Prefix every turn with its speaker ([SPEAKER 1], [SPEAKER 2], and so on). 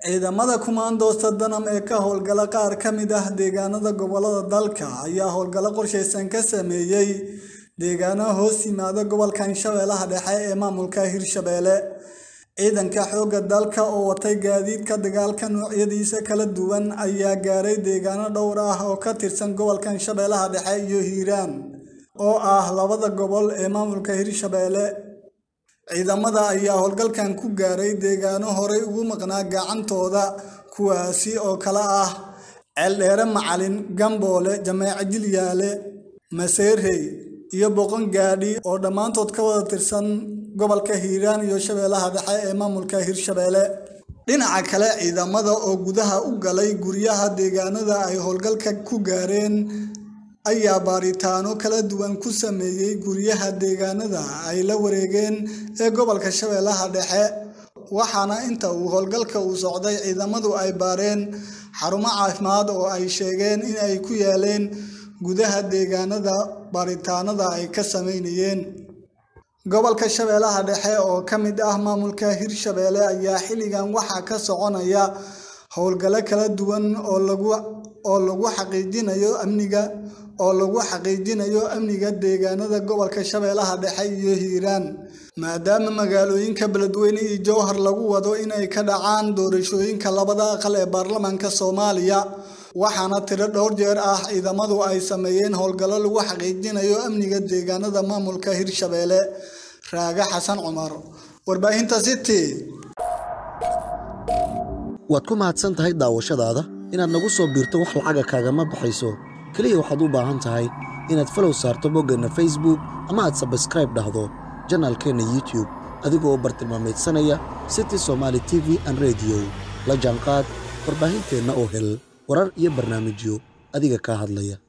[SPEAKER 1] ciidamada kumaandoosta danam ee ka howlgala qaar ka mid ah deegaanada gobolada dalka ayaa howlgallo qorshaysan ka sameeyey deegaano hoos yimaada gobolkan shabeellaha dhexe ee maamulka hirshabeelle ciidanka xoogga dalka oo watay gaadiidka dagaalka noocyadiisa kala duwan ayaa gaaray deegaano dhowr ah oo ka tirsan gobolkan shabeellaha dhexe iyo hiiraan oo ah labada gobol ee maamulka hirshabeelle ciidamada ayaa howlgalkan ku gaaray deegaano horey ugu maqnaa gacantooda kuwaasi oo kala ah ceeldheere macalin gamboole jameeco jilyaale maseerey iyo boqon gaadhi oo dhammaantood ka wada tirsan gobolka hiiraan iyo shabeellaha dhexe ee maamulka hirshabeelle dhinaca kale ciidamada oo gudaha u galay guryaha deegaanada ay howlgalka ku gaareen ayaa baaritaano kala duwan ku sameeyey guryaha deegaanada ay la wareegeen ee gobolka shabeellaha dhexe waxaana inta uu howlgalka uu socday ciidamadu ay baareen xarumo caafimaad oo ay sheegeen in ay ku yaaleen gudaha deegaanada baaritaanada ay ka sameynayeen gobolka shabeellaha dhexe oo ka mid ah maamulka hirshabeelle ayaa xilligan waxaa ka soconaya howlgallo kala duwan oo lagu oo lagu xaqiijinayo amniga oo lagu xaqiijinayo amniga deegaanada gobolka shabeellaha dhexe iyo hiiraan maadaama magaalooyinka beledweyne iyo jowhar lagu wado inay ka dhacaan doorashooyinka labada aqal ee baarlamaanka soomaaliya waxaana tiro dhowr jeer ah ciidamadu ay sameeyeen howlgallo lagu xaqiijinayo amniga deegaanada maamulka hirshabeelle raaga xasan cumar warbaahinta city
[SPEAKER 2] waad ku mahadsan tahay daawashadaada inaad nagu soo biirto wax lacaga kaagama baxayso keliya waxaad u baahan tahay inaad falow saarto boggeenna facebook ama aad sabskraib dhahdo janaalkeenna youtube adigoo u bartilmaamaydsanaya city somaali t v an rediyo la jaanqaad warbaahinteenna oo hel warar iyo barnaamijyo adiga kaa hadlaya